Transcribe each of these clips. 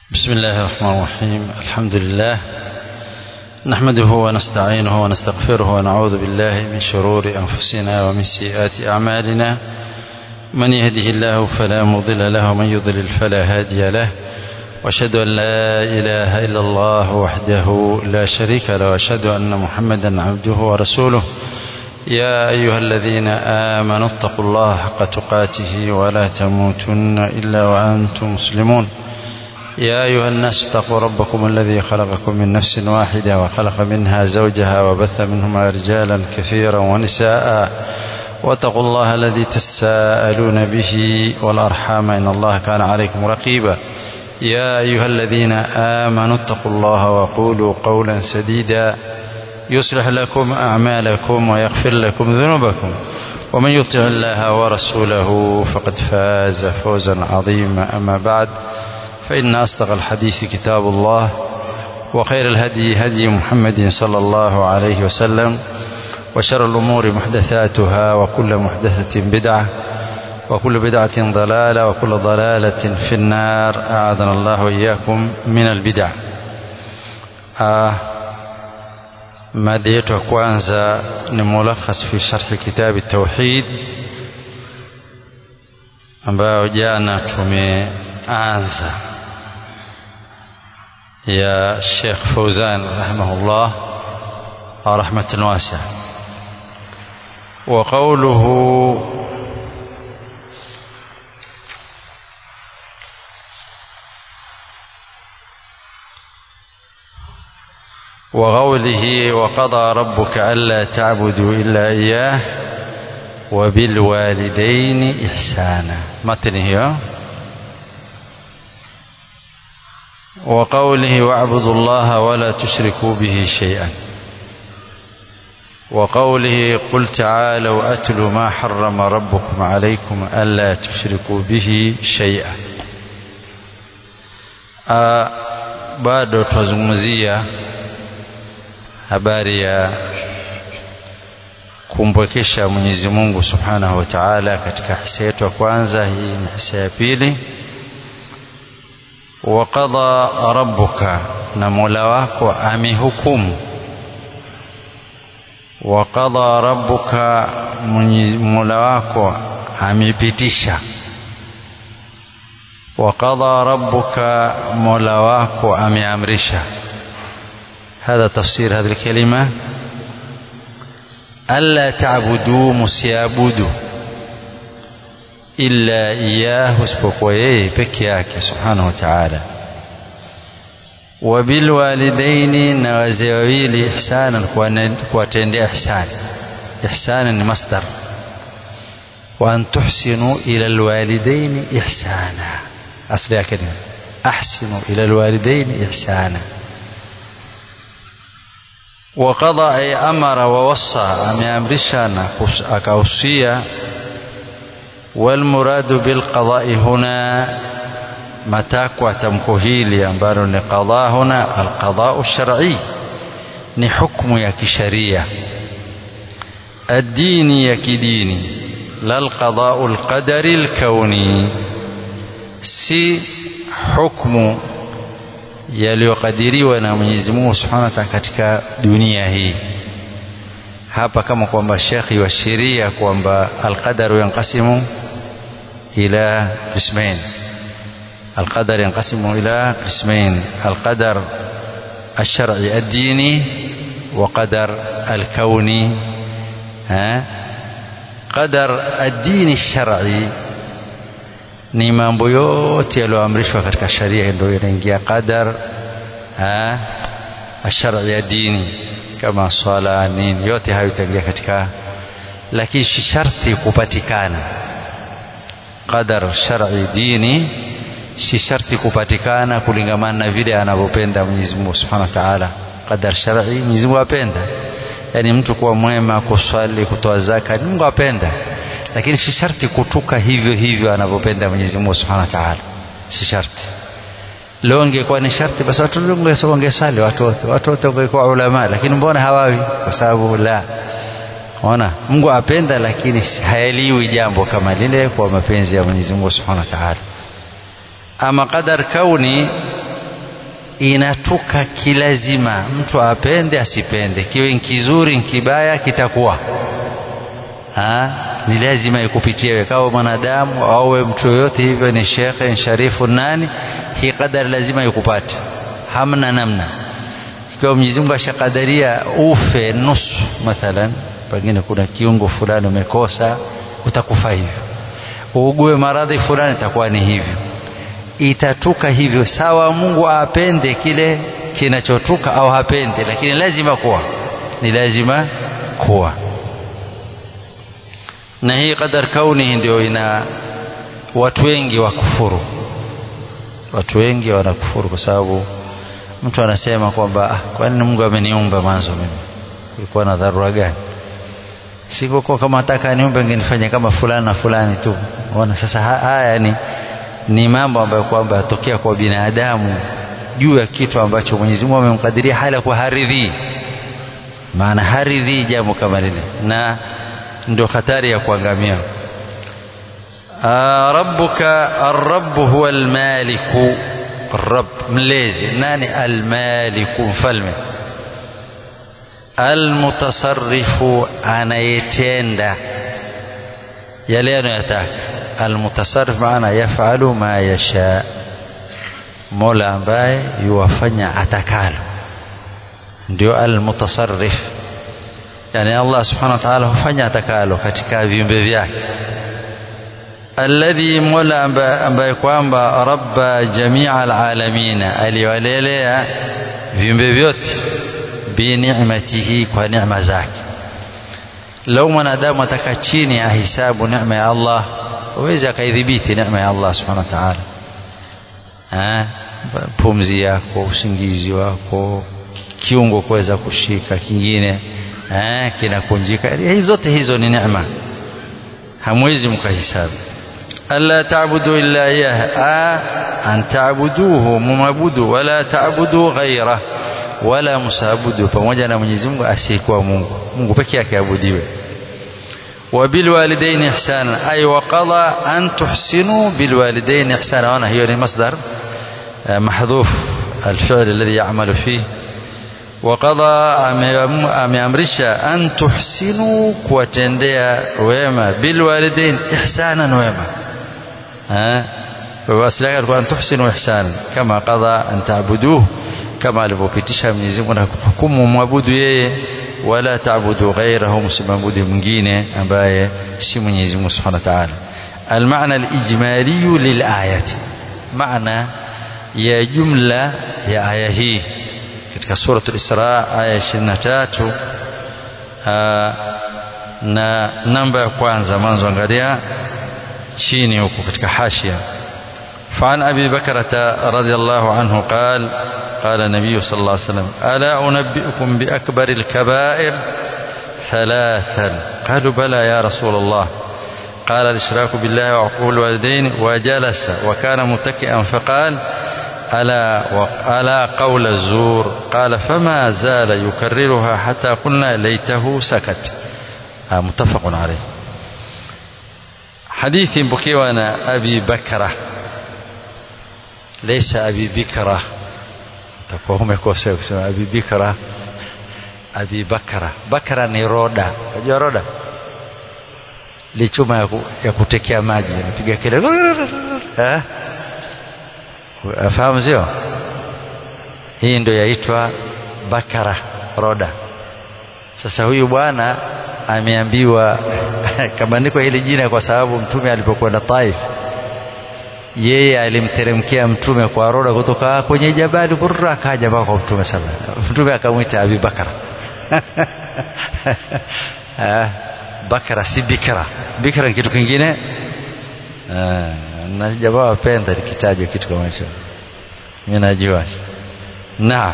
بسم الله الرحمن الرحيم الحمد لله نحمده ونستعينه ونستغفره ونعوذ بالله من شرور أنفسنا ومن سيئات أعمالنا من يهده الله فلا مضل له ومن يضلل فلا هادي له واشهد أن لا إله إلا الله وحده لا شريك له واشهد أن محمدا عبده ورسوله يا أيها الذين آمنوا اتقوا الله حق تقاته ولا تموتن إلا وأنتم مسلمون يا أيها الناس اتقوا ربكم الذي خلقكم من نفس واحدة وخلق منها زوجها وبث منهما رجالا كثيرا ونساء واتقوا الله الذي تساءلون به والأرحام إن الله كان عليكم رقيبا يا أيها الذين آمنوا اتقوا الله وقولوا قولا سديدا يصلح لكم أعمالكم ويغفر لكم ذنوبكم ومن يطع الله ورسوله فقد فاز فوزا عظيما أما بعد فإن أصدق الحديث كتاب الله وخير الهدي هدي محمد صلى الله عليه وسلم وشر الأمور محدثاتها وكل محدثة بدعة وكل بدعة ضلالة وكل ضلالة في النار أعاذنا الله وإياكم من البدع آه mada yetu ya kwanza ni mulakhas fi sharhi kitabi tauhid ambayo jana tumeanza ya Sheikh Fauzan rahimahullah rahmatan wasi'a wa qawluhu وقوله وقضى ربك ألا تعبدوا إلا إياه وبالوالدين إحسانا متنه وقوله واعبدوا الله ولا تشركوا به شيئا وقوله قل تعالوا أتل ما حرم ربكم عليكم ألا تشركوا به شيئا bado twazungumzia habari ya kumpwekesha Mwenyezi Mungu Subhanahu wa Ta'ala katika hisa yetu ya kwanza hii ni hisa ya pili wa qada rabbuka na Mola wako amehukumu wa qada rabbuka Mola wako amepitisha wa qada rabbuka Mola wako ameamrisha هذا تفسير هذه الكلمة ألا تعبدوا مسيابدوا إلا إياه اسبقوا إيه بكياك سبحانه وتعالى وبالوالدين نوازيويل إحسانا كواتين إحسان إحسانا مصدر وأن تحسنوا إلى الوالدين إحسانا أصلها كلمة أحسنوا إلى الوالدين إحسانا وقضى أي أمر ووصى أمامرشانا أكاوصية والمراد بالقضاء هنا matakwa tamko hili ambalo ni qadha huna alqadau shar'i ni hukumu ya kisharia adini ya kidini la alqadau alqadari alkauni si hukumu yaliyokadiriwa na Mwenyezi Mungu Subhanahu wa Ta'ala katika dunia hii hapa kama kwamba shekhi wa sheria kwamba alqadaru yanqasimu ila qismain القدر ينقسم إلى قسمين القدر الشرعي الديني وقدر الكوني ها قدر الدين الشرعي ni mambo yote yaliyoamrishwa katika sharia ndio yanaingia qadar ashari ya dini kama swala nini yote hayo itaingia katika lakini sharti kupatikana qadar shar'i dini si sharti kupatikana kulingamana na vile anavyopenda Mwenyezi Mungu Subhanahu wa Ta'ala qadar shar'i Mwenyezi Mungu apenda yani mtu kuwa mwema kuswali kutoa zaka Mungu apenda lakini si sharti kutuka hivyo hivyo anavyopenda Mwenyezi Mungu Subhanahu wa Ta'ala si sharti leo ingekuwa ni sharti basi watu wote wangesali watu wote watu wote wangekuwa ulama lakini mbona hawawi kwa sababu la ona Mungu apenda lakini haeliwi jambo kama lile kwa mapenzi ya Mwenyezi Mungu Subhanahu wa Ta'ala ama qadar kauni inatuka kilazima mtu apende asipende kiwe kizuri kibaya kitakuwa ha? ni lazima ikupitie wewe kama mwanadamu au mtu yoyote hivyo ni shekhe sharifu nani hii qadari lazima ikupate hamna namna ikiwa Mwenyezi Mungu ashakadaria ufe nusu mathalan pengine kuna kiungo fulani umekosa utakufa hivyo uugue maradhi fulani itakuwa ni hivyo itatuka hivyo sawa Mungu apende kile kinachotuka au hapende lakini lazima kuwa ni lazima kuwa na hii qadar kauni ndio ina watu wengi wakufuru watu wengi wanakufuru kwa sababu mtu anasema kwamba ah, kwani Mungu ameniumba mwanzo mimi ilikuwa na dharura gani sikokuwa kama nataka niumbe ngenifanya kama fulani na fulani tu ona sasa haya ni ni mambo ambayo kwamba yatokea kwa binadamu juu ya kitu ambacho Mwenyezi Mungu amemkadiria hali ya kuharidhi maana haridhi jambo kama lile na ndio hatari ya kuangamia rabbuka arrabb huwa almaliku rabb mlezi nani almaliku mfalme almutasarrifu anayetenda yale anayotaka almutasarrif maana yafalu ma yasha mola ambaye yuwafanya atakalo ndio almutasarrif yani Allah subhanahu wa ta'ala hufanya atakalo katika viumbe vyake alladhi mola ambaye kwamba rabba jamia alalamina aliwalelea viumbe vyote binicmatihi kwa neema zake lau mwanadamu ataka chini ahisabu neema ya Allah huwezi akaidhibiti neema ya Allah subhanahu wa ta'ala pumzi yako usingizi wako kiungo kuweza kushika kingine eh, kinakunjika hizi zote hizo ni neema hamwezi mkahisabu alla ta'budu illa iyah an ta'buduhu mumabudu wala ta'budu ghayrah wala msabudu pamoja na Mwenyezi Mungu asiyekuwa Mungu Mungu peke yake abudiwe وبالوالدين إحسانا أي وقضى أن تحسنوا بالوالدين إحسانا وأنا هي مصدر محذوف الفعل الذي يعمل فيه وقضى ameamrisha an tuhsinu kuwatendea wema bilwalidain ihsanan wema asili yake alikuwa an tuhsinu ihsanan kama qadha an ta'buduhu kama alivyopitisha Mwenyezi Mungu na kuhukumu mwabudu yeye wala ta'budu ghayrahu msimwabudu mwingine ambaye si Mwenyezi Mungu Subhanahu wa Ta'ala المعنى الإجمالي للآية معنى يا جملة يا آية هي katika suratul Isra aya 23 na namba ya kwanza mwanzo angalia chini huko katika hashia فعن أبي بكرة رضي الله عنه قال قال النبي صلى الله عليه وسلم ألا أنبئكم بأكبر الكبائر ثلاثا قالوا بلى يا رسول الله قال الإشراك بالله وعقول الوالدين وجلس وكان متكئا فقال ألا, ألا قول الزور قال فما زال يكررها حتى قلنا ليته سكت متفق عليه حديث بكيوانا أبي بكرة ليس أبي بكرة takuwa umekosea kusema Abi Bikra Abi Bakra Bakra ni roda unajua roda lichuma ya, ku, ya kutekea maji anapiga kelele eh afahamu sio hii ndio yaitwa Bakara roda sasa huyu bwana ameambiwa kabandikwa hili jina kwa sababu mtume alipokwenda Taif yeye alimteremkia mtume kwa roda kutoka kwenye jabali burra akaja mpaka kwa mtume sana mtume akamwita Abi Bakara Bakara si bikra bikra ni kitu kingine na jamaa wapenda likitajwa kitu kama hicho mimi najua naam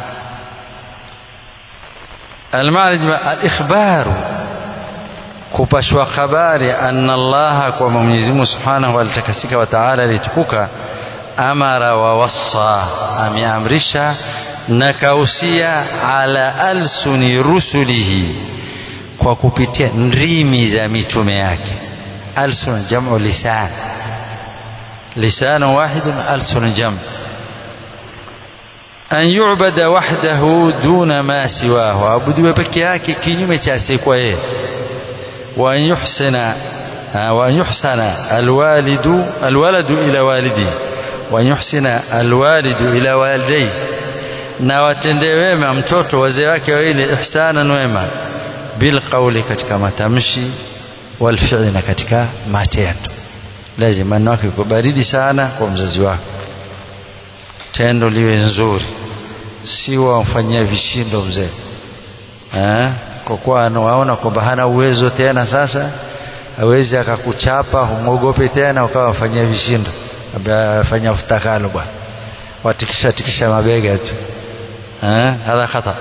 المعنى الإخبار kupashwa habari anna Allah kwa Mwenyezi Mungu Subhanahu alitakasika wa Ta'ala alitukuka amara wa wassa ameamrisha na kausia ala alsuni rusulihi kwa kupitia ndimi za mitume yake alsun jamu lisan lisan wahid alsun jam an yu'bada wahdahu duna ma siwahu abudiwe peke yake kinyume cha asiyekuwa yeye wa an yuhsina wa an yuhsana alwalidu alwaladu ila walidihi wa an yuhsina alwalidu ila walidayhi na watendee wema mtoto wazee wake wawili ihsanan wema bilqauli katika matamshi walfi'li na katika matendo lazima maneno yako iko baridi sana kwa mzazi wako tendo liwe nzuri si wamfanyia vishindo mzee eh kwa kuwa anawaona kwamba hana uwezo tena sasa hawezi akakuchapa humwogope tena ukawa wafanyia vishindo afanya ufutakalo bwana watikisha tikisha mabega tu eh hadha khata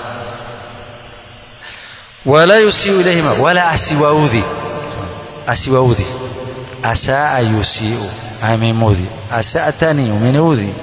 wala yusiu ilayhima wala asiwaudhi asiwaudhi asaa yusiu amemudhi asatani umeniudhi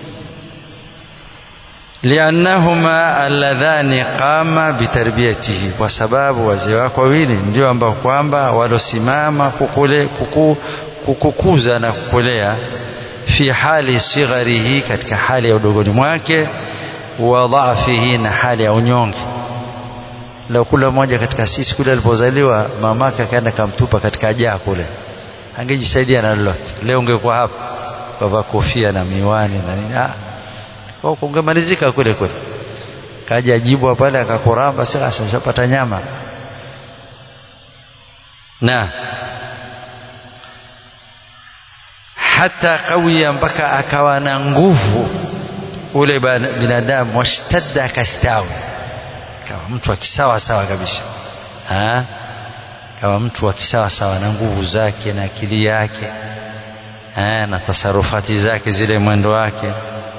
liannahuma alladhani qama bitarbiyatihi kwa sababu wazee wako wawili ndio ambao kwamba walosimama kukule kuku, kukukuza na kukulea fi hali sigharihi katika hali ya udogoni mwake wa dhaafihi na hali ya unyonge leo kula mmoja katika sisi kule alipozaliwa mamake akaenda kamtupa katika jaa kule angejisaidia na lolote leo ungekuwa hapa baba kofia na miwani na nini ah kwa kungemalizika kule kule kaja jibwa pale akakuramba sasa shapata nyama na hata kawia mpaka akawa na nguvu ule binadamu washtadda akastawi kama mtu akisawa sawa kabisa ha? kama mtu akisawa sawa na nguvu zake na akili yake ha? na tasarufati zake zile mwendo wake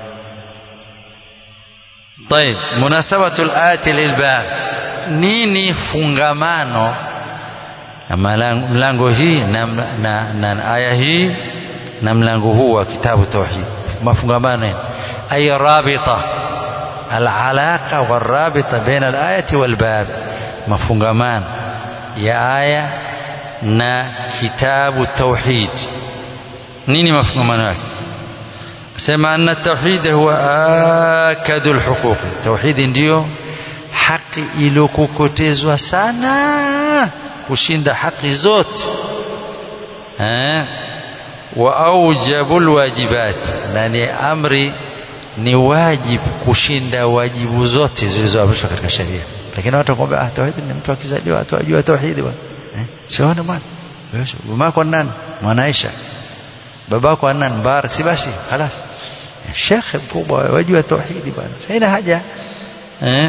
طيب مناسبة الآية للباب nini fungamano mlango hii na, na, na aya hii na mlango huu wa kitabu tauhid mafungamano ay rabita alalaqa warabita baina alayati walbab mafungamano ya aya na kitabu tauhid nini mafungamano yake sema anna tauhid huwa akadul huquq tauhid ndio haki iliyokokotezwa sana kushinda haki zote eh wa aujabul wajibat na ni amri ni wajibu kushinda wajibu zote zilizoamrishwa katika sheria lakini watu kwamba ah tauhid ni mtu akizaliwa watu wajua tauhid bwana eh sione bwana mamako nani mwana Aisha babako nani Mubarak si basi خلاص shekhe mkubwa wajua tauhidi bwana haina haja eh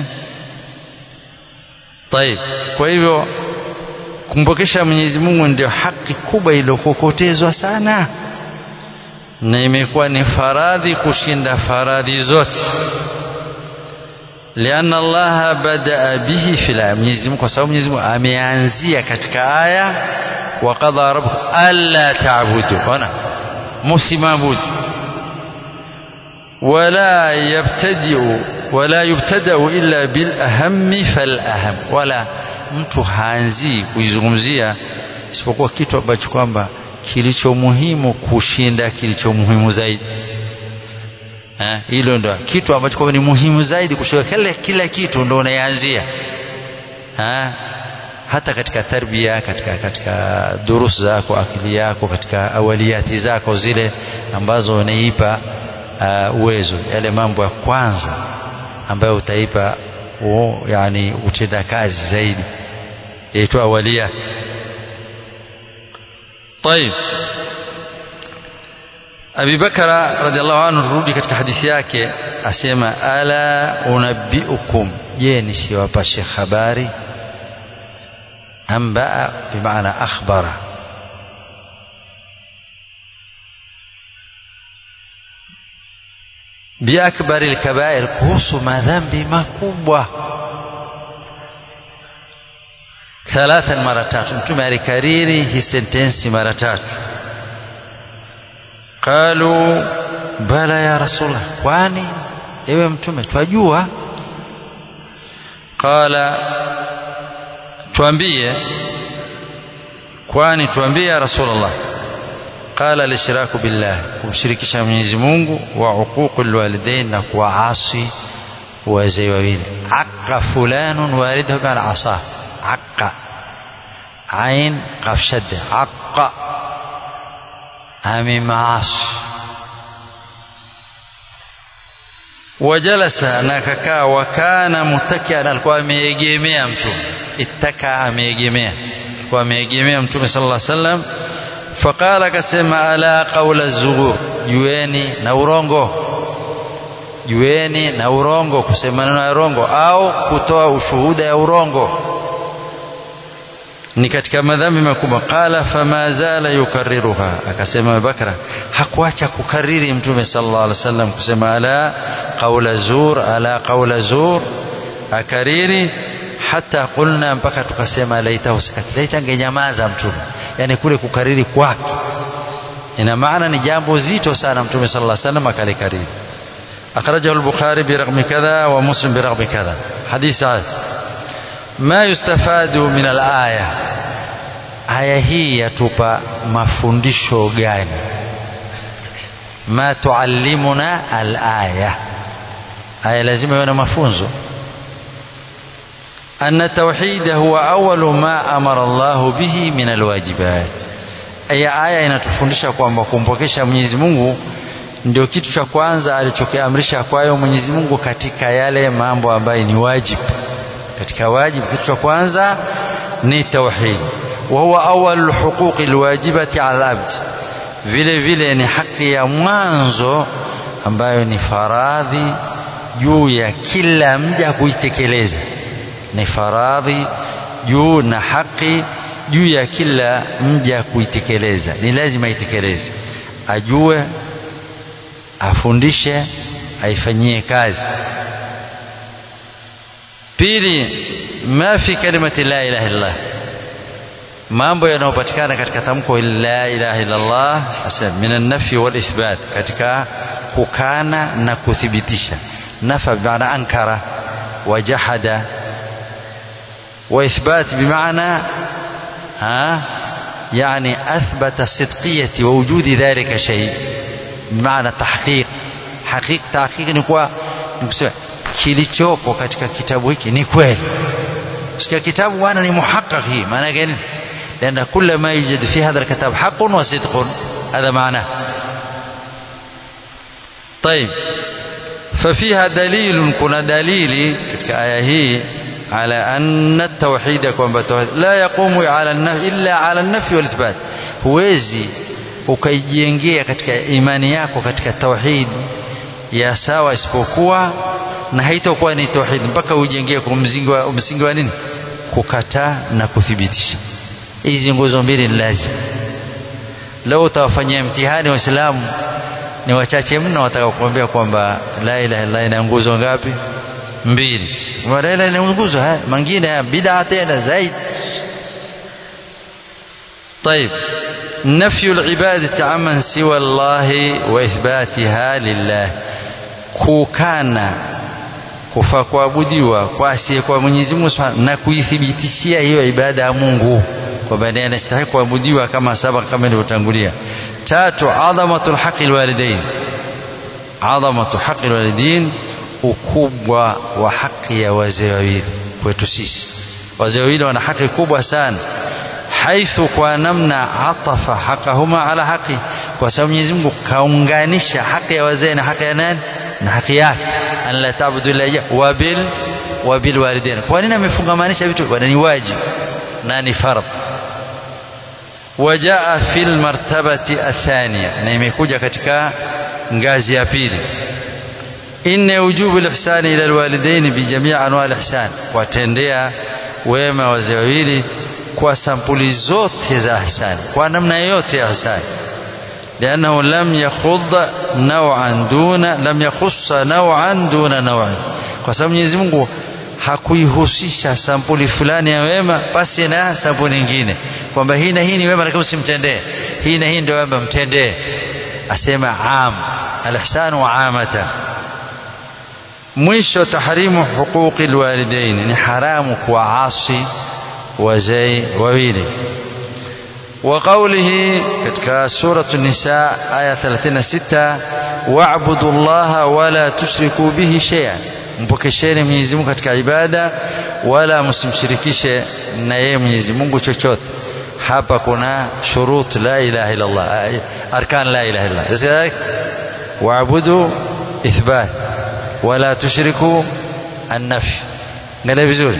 طيب kwa hivyo kumpokesha Mwenyezi Mungu ndio haki kubwa iliyokokotezwa sana na imekuwa ni faradhi kushinda faradhi zote lianna Allah badaa bihi fil aya Mwenyezi Mungu kwa sababu Mwenyezi Mungu ameanzia katika aya wa qadha rabbuka alla ta'budu ona msimabudu ولا يبتدئ ولا يبتدأ إلا بالأهم فالأهم ولا mtu haanzii kuizungumzia isipokuwa kitu ambacho kwamba kilicho muhimu kushinda kilicho muhimu zaidi hilo ndo kitu ambacho kwamba ni muhimu zaidi kushinda kila, kila kitu ndo unaanzia hata katika tarbia katika katika durus zako akili yako katika awaliyati zako zile ambazo unaipa uh, uwezo yale mambo ya kwanza ambayo utaipa uh, yani utenda kazi zaidi yaitwa awaliyat طيب Abi Bakara radhiallahu anhu rudi katika hadithi yake asema ala unabbiukum je nisiwapashe habari ambaa bimaana akhbara biakbari alkabair kuhusu madhambi makubwa thalathan mara tatu mtume alikariri hii sentensi mara tatu qalu bala ya rasulullah kwani ewe mtume twajua qala tuambie kwani tuambie ya rasulullah qala lishraku billah kumshirikisha Mwenyezi Mungu wa uququl walidain na kuwaasi wazee wawili aqqa fulanun walidahu bi'ala asa aqqa ain qaf shadda aqqa amemaasi wajalasa na kakaa wakana mutakian alikuwa ameegemea mtume ittaka ameegemea alikuwa ameegemea mtume sallallahu alaihi wasallam faqala akasema ala qaula zughur jueni na urongo jueni na urongo kusema neno ya urongo au kutoa ushuhuda ya urongo ni katika madhambi makubwa qala fama zala yukarriruha akasema Abubakar hakuacha kukariri mtume sallallahu alaihi wasallam kusema ala qaula zur ala qaula zur akariri hata qulna mpaka tukasema laita usikati laita angenyamaza mtume yani kule kukariri kwake ina maana ni jambo zito sana mtume sallallahu alaihi wasallam akalikariri أخرجه البخاري برقم كذا ومسلم برقم كذا حديث عاد ما يستفاد من الآية aya hii yatupa mafundisho gani ma tuallimuna alaya aya lazima iwe na mafunzo أن التوحيد هو أول ما أمر الله به من الواجبات aya aya inatufundisha kwamba kumpokesha Mwenyezi Mungu ndio kitu cha kwanza alichokiamrisha kwayo Mwenyezi Mungu katika yale mambo ambayo ni wajibu katika wajibu kitu cha kwanza ni tauhid wa huwa awwal huquqi alwajibati ala abd vile vile ni haki ya mwanzo ambayo ni faradhi juu ya kila mja kuitekeleza ni faradhi juu na haki juu ya kila mja kuitekeleza ni lazima itekeleze ajue afundishe aifanyie kazi pili ma fi kalimati la ilaha illallah mambo yanayopatikana katika tamko la ilaha illallah hasa min an-nafi wal ithbat katika kukana na kuthibitisha nafa bimaana ankara wajahada wa ithbat bimaana ha يعني أثبت صدقية ووجود ذلك شيء بمعنى تحقيق حقيق تحقيق ni kwa kilichoko katika kitabu hiki ni kweli katika kitabu bwana ni muhaqqaq hii maana gani لأن كل ما يوجد في هذا الكتاب حق وصدق هذا معناه طيب ففيها دليل كنا دليل katika aya hii على أن التوحيد كما التوحيد لا يقوم على النفي إلا على النفي والإثبات huwezi ukaijengea katika imani yako katika tauhid ya sawa isipokuwa na haitakuwa ni tauhid mpaka ujengee kwa msingi wa msingi wa nini kukataa na kuthibitisha hizi nguzo mbili ni lazima leo utawafanyia mtihani waislamu ni wachache mno wataka kuambia kwamba la ilaha illa ina nguzo ngapi mbili la ilaha ina nguzo haya mengine bid'a tena zaidi طيب نفي العبادة عمن سوى الله وإثباتها لله kukana kufa kuabudiwa kwa asiye kwa Mwenyezi Mungu na kuithibitishia hiyo ibada ya Mungu kwamba ndiye anastahili kuabudiwa kama saba kama ilivyotangulia tatu adhamatul haqi alwalidain adhamatu haqi alwalidain ukubwa wa haki ya wazee wawili kwetu sisi wazee wawili wana haki kubwa sana haithu kwa namna atafa haqahuma ala haqi kwa sababu Mwenyezi Mungu kaunganisha haki ya wazee na haki ya nani na haki yake an la ta'budu illa iyyahu wa bil wa bil walidain kwa nini amefungamanisha vitu bwana ni wajibu na ni fardh wajaa fil martabati athania na imekuja katika ngazi ya pili inna wujubu al-ihsani ila al-walidain bi jami' anwa' al-ihsan watendea wema wazee wawili kwa sampuli zote za ihsani kwa namna yote ya ihsani لأنه لم يخض نوعا دون لم يخص نوعا دون نوع kwa sababu Mwenyezi Mungu hakuihusisha sampuli fulani ya wema basi na sampuli nyingine kwamba hii na hii ni wema lakini usimtendee hii na hii ndio wema mtendee asema am alihsanu amata mwisho tahrimu huquqi alwalidain ni haramu kuwaasi wazee wawili وقوله كتك سورة النساء آية 36 واعبدوا الله ولا تشركوا به شيئا mpokesheni Mwenyezi Mungu katika ibada wala msimshirikishe na yeye Mwenyezi Mungu chochote hapa kuna shurut la ilaha illa Allah arkan la ilaha illa Allah waabudu ithbat wala tushriku an-nafy ngale vizuri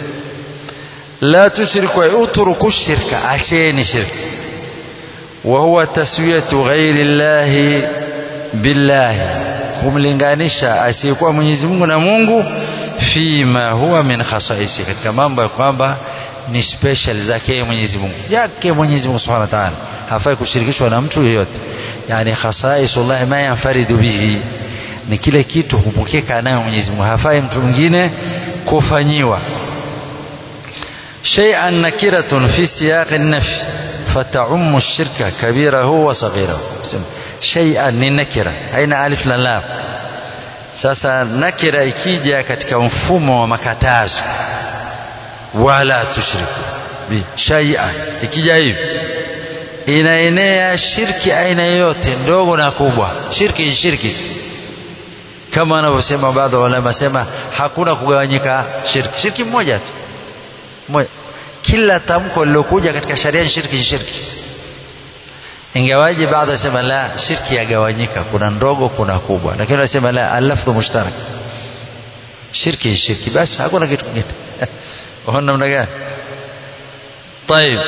la tushriku utruku shirka acheni shirka وهو تسوية غير الله بالله kumlinganisha asiyekuwa Mwenyezi Mungu na Mungu fima huwa min khasaisi katika mambo ya kwamba ni special zake Mwenyezi Mungu yake Mwenyezi Mungu Subhanahu wa Ta'ala hafai kushirikishwa na mtu yeyote yani khasaisullah ma yanfaridu bihi ni kile kitu hupokeka nayo Mwenyezi Mungu hafai mtu mwingine kufanyiwa shay'an nakiratun fi siyaq an-nafy فتعم الشرك كبيره وصغيره شيئا ni nakira haina alif na lam sasa nakira ikija katika mfumo wa makatazo wala tushriku bi shay'an ikija hivi inaenea shirki aina yoyote ndogo na kubwa shirki ni shirki kama wanavyosema baadhi ya ulama sema hakuna kugawanyika shirki shirki mmoja tu moja kila tamko lilokuja katika sharia ni shirki shirki ingawaje baadhi wasema la shirki yagawanyika kuna ndogo kuna kubwa lakini wanasema la alafdhu mushtarak shirki shirki basi hakuna kitu kingine waona namna gani طيب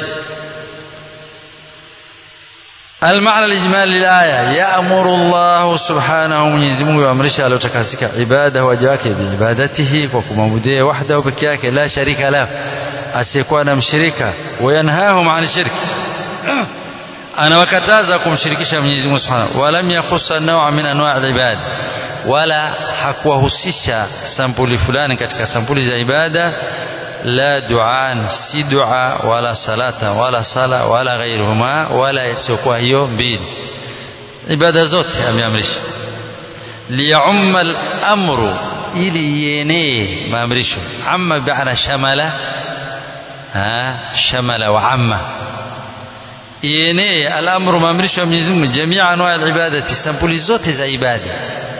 المعنى الإجمالي للآية يأمر الله سبحانه Mwenyezi Mungu yuamrisha aliotakasika ibada waja wake biibadatihi kwa kumwabudia wahdahu peke yake la sharika lahu asiyekuwa na mshirika wayanhahum an shirki anawakataza kumshirikisha Mwenyezi Mungu Subhanahu walam yakhussa naw'a min anwa' al-ibad wala hakuwahusisha sampuli fulani katika sampuli za ibada la du'an si dua wala salata wala sala wala ghairuhuma wala isiyokuwa hiyo mbili ibada zote ameamrisha liyumma al-amru ili yenee maamrisho amma bi'ana shamala ha shamala wa amma yenee al-amru maamrisho ya Mwenyezi Mungu jamia anwa al-ibadati sampuli zote za ibada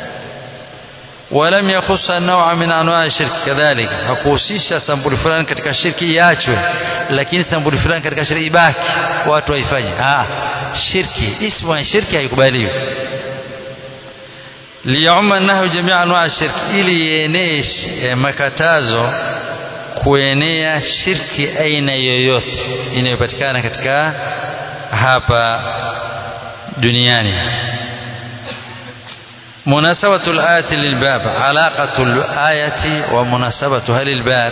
ولم يخص نوع من انواع الشرك كذلك hakuhusisha sampuli fulani katika shirki iachwe lakini sampuli fulani katika shirki ibaki watu waifanye ah shirki ismu ya shirki haikubaliwi liyumma annahu jamia anwa shirki ili yenee makatazo kuenea shirki aina yoyote inayopatikana katika hapa duniani مناسبة الآية للباب علاقة الآية ومناسبتها للباب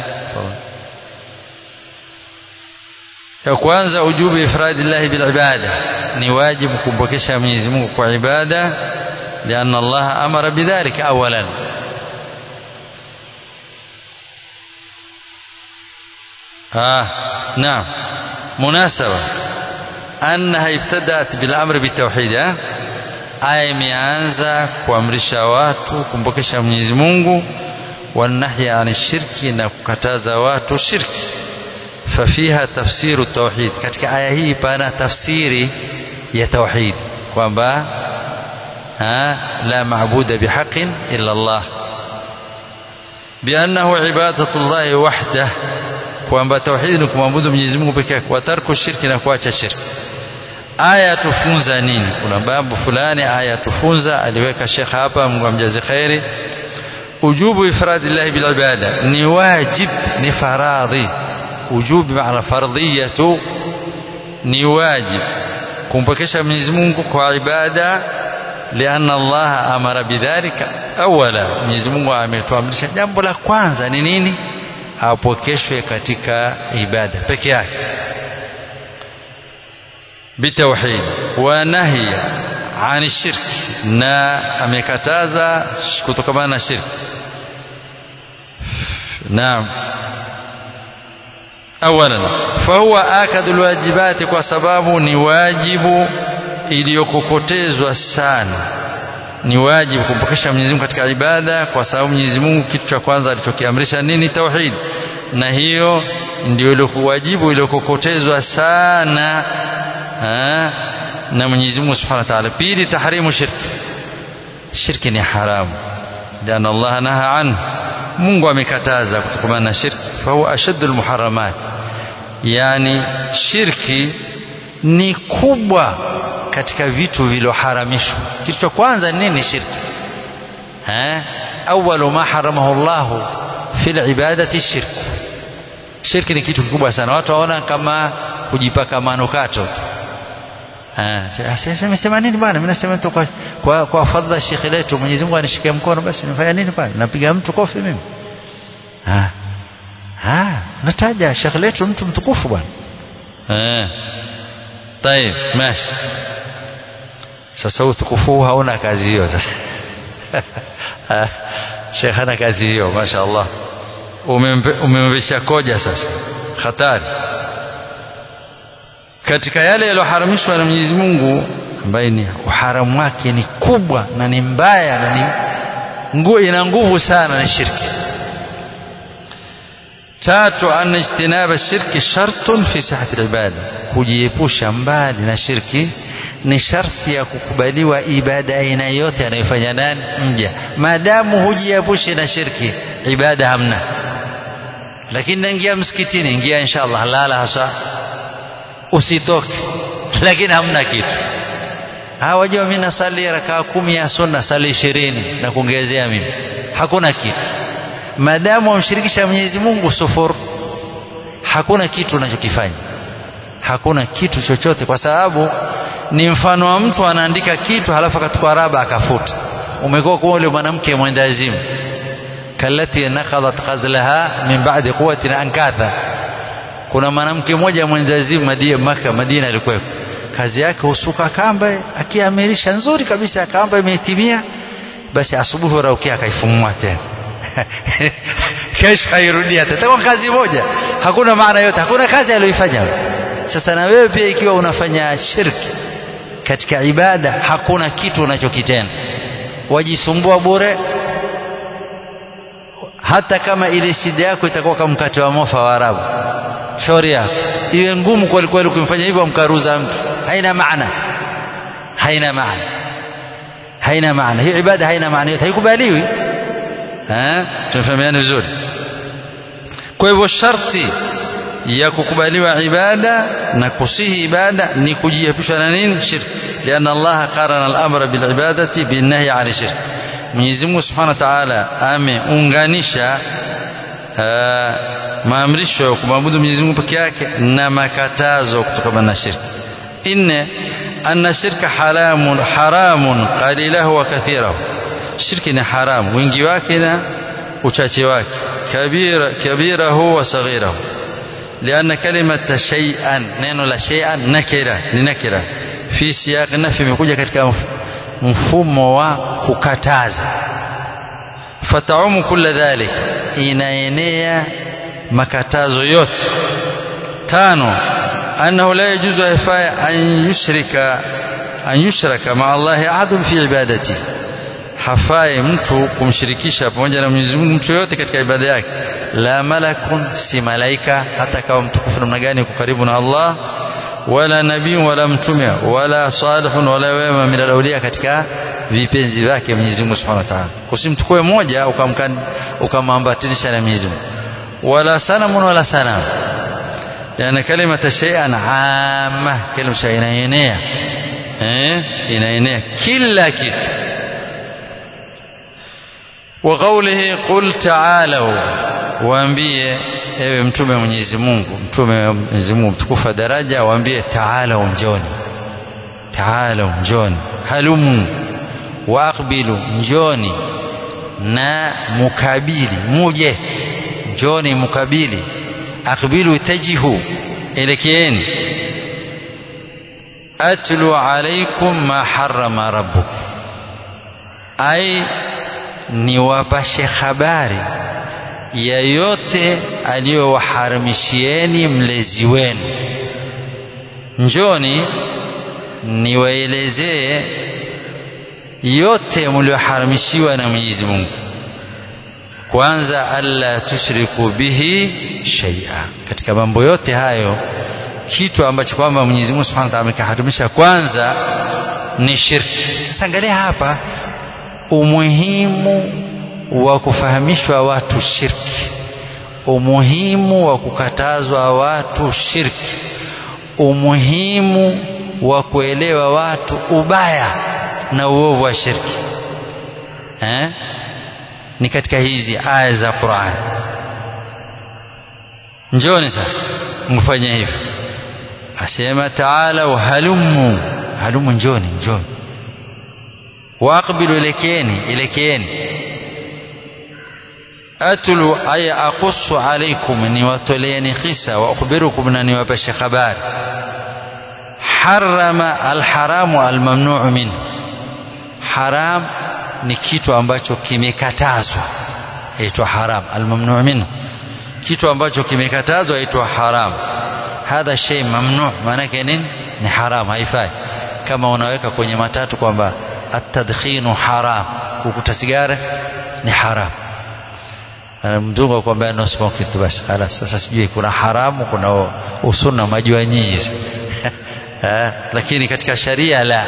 ya kwanza ujubu ifradi llahi bilibada ni wajibu kumpokesha Mwenyezi Mungu kwa ibada lianna Allah amara bidhalika awalan ah naam munasaba annaha ibtadat bil amri bitawhid aya imeanza kuamrisha watu kumpokesha Mwenyezi Mungu wanahya ani shirki na kukataza watu shirki fafiha tafsiru tauhid katika aya hii pana tafsiri ya tauhid kwamba la maabuda bihaqin illa Allah biannahu ibadatu llahi wahdah kwamba tauhid ni kumwabudu Mwenyezi Mungu pekee yake wa tarku shirki na kuacha shirki aya tufunza nini kuna babu fulani aya tufunza aliweka shekh hapa Mungu amjaze khairi ujubu ifradillahi bil ibada ni wajib ni faradhi ujubu maana fardhiyatu ni wajib kumpokesha Mwenyezi Mungu kwa ibada lianna Allah amara bidhalika awala Mwenyezi Mungu ametuamrisha jambo la kwanza ni nini apokeshwe katika ibada peke yake bitauhid wa nahiya ani shirki na amekataza kutokamana na shirki naam awalan fahuwa akadu lwajibati kwa sababu ni wajibu iliyokokotezwa sana ni wajibu kumpokesha Mwenyezi Mungu katika ibada kwa sababu Mwenyezi Mungu kitu cha kwanza alichokiamrisha nini tauhid na hiyo ndio ile wajibu iliyokokotezwa sana ha? na Mwenyezi Mungu Subhanahu wa Ta'ala pili tahrimu shirki shirki ni haramu lian Allah naha anhu Mungu amekataza kutokana na shirki fahuwa ashaddu almuharramat yani shirki ni kubwa katika vitu vilivyoharamishwa kitu cha kwanza ni nini shirki eh awwalu ma haramahu Allah fi alibadati shirk shirki ni kitu kikubwa sana watu waona kama kujipaka manukato sema sema nini bwana mimi nasema tu kwa kwa, kwa fadhila shekhi letu Mwenyezi Mungu anishike mkono basi nifanya nini bwana napiga mtu kofi mimi ah ah nataja shekhi letu mtu mtukufu bwana eh طيب ماشي sasa utukufu hauna kazi hiyo sasa shekhi hana kazi hiyo mashaallah umemvisha koja sasa hatari katika yale yaliyoharamishwa na Mwenyezi Mungu ambaye ni uharamu wake ni kubwa na ni mbaya na ni ngu, ina nguvu sana na shirki tatu anna ijtinaba shirki shartun fi sihhati ibada kujiepusha mbali na shirki ni sharti ya kukubaliwa ibada aina yote anayofanya nani mja maadamu hujiepushi na shirki ibada hamna lakini naingia msikitini ingia inshallah lala hasa usitoke lakini hamna kitu hawajua mimi nasali rakaa kumi ya sunna sali ishirini na kuongezea mimi hakuna kitu maadamu wamshirikisha Mwenyezi Mungu sufur hakuna kitu unachokifanya hakuna kitu chochote kwa sababu ni mfano wa mtu anaandika kitu halafu akachukua raba akafuta umekuwa kama yule mwanamke mwendazimu kalati naqadat qazlaha min ba'di quwwatin ankatha kuna mwanamke mmoja mwendazimu Madina Maka Madina alikuwa kazi yake husuka kamba akiamirisha nzuri kabisa kamba imetimia basi asubuhi raukia akaifumua tena kesho hairudia tena kwa kazi moja hakuna maana yote hakuna kazi aliyoifanya sasa na wewe pia ikiwa unafanya shirki katika ibada hakuna kitu unachokitenda wajisumbua bure hata kama ile shida yako itakuwa kama mkate wa mofa wa Arabu shauri yako iwe ngumu kweli kweli kumfanya hivyo mkaruza mtu haina maana haina maana haina maana hiyo ibada haina maana yote haikubaliwi eh tunafahamiana vizuri kwa hivyo sharti ya kukubaliwa ibada na kusihi ibada ni kujiepusha na nini shirk lian Allah qarana al-amra bil ibadati bin nahy 'an shirk Mwenyezi Mungu Subhanahu wa Ta'ala ameunganisha maamrisho ya kumwabudu Mwenyezi Mungu peke yake na makatazo kutokana na shirki inne anna shirka haramun haramun qalilahu wa kathirahu shirki ni haramu wingi wake na uchache wake kabira kabirahu wa saghirahu لأن كلمة شيئا neno la shay'an nakira ni nakira fi siyaq nafi imekuja katika mfumo wa kukataza fataumu kulla dhalik inaenea makatazo yote tano annahu la yajuzu haifai an yushrika an yushraka ma Allah ahadun fi ibadati hafai mtu kumshirikisha pamoja na Mwenyezi Mungu mtu yote katika ibada yake la malakun si malaika hata kama mtukufu namna gani uko karibu na Allah wala nabii wala mtume wala salihun wala wema min alawliya katika vipenzi vyake Mwenyezi Mungu Subhanahu wa Ta'ala usimtukue moja ukamwambatanisha na Mwenyezi Mungu wala sanamun wala sanam yani kalima shay'an amma kalima shay inaenea eh inaenea kila kitu وقوله قل تعالوا waambie ewe mtume Mwenyezi Mungu mtume Mwenyezi Mungu mtukufu daraja waambie taala njoni taala njoni halumu waaqbilu njoni na mukabili muje njoni mukabili aqbilu tajihu elekeeni atlu alaikum ma harrama rabbukum ai niwapashe habari ya yote aliyowaharamishieni mlezi wenu njoni niwaelezee yote mlioharamishiwa na Mwenyezi Mungu kwanza alla tushriku bihi shay'a katika mambo yote hayo kitu ambacho kwamba Mwenyezi Mungu Subhanahu wa Ta'ala amekaharimisha kwanza ni shirki sasa angalia hapa umuhimu wa kufahamishwa watu shirki umuhimu wa kukatazwa watu shirki umuhimu wa kuelewa watu ubaya na uovu wa shirki eh? ni katika hizi aya za Qur'an njoni sasa mfanye hivyo asema taala halumu halumu njoni njoni waqbilu ilekeeni ilekeeni atlu ay aqussu alaykum niwatoleeni kisa wa ukhbirukum na niwapashe habari harama alharamu almamnuu minhu haram ni kitu ambacho kimekatazwa yaitwa haram almamnuu minhu kitu ambacho kimekatazwa yaitwa haram hadha shay mamnu maanake nini ni haram haifai kama unaweka kwenye matatu kwamba atadkhinu haram kukuta sigara ni haram mzungu akwambia no smoking tu basi halas sasa sijui kuna haramu kuna usunna majua nyinyi lakini katika sharia la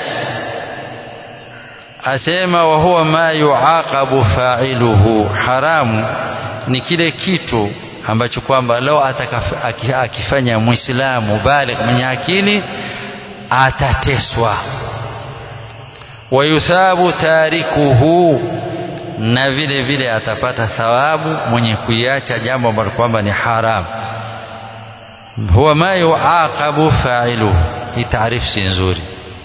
asema wa huwa ma yuaqabu fa'iluhu haramu ni kile kitu ambacho kwamba leo akifanya muislamu baligh mwenye akili atateswa wayuthabu tarikuhu na vile vile atapata thawabu mwenye kuiacha jambo ambalo kwamba ni haram huwa ma yuaqabu fa'iluhu hii taarifu si nzuri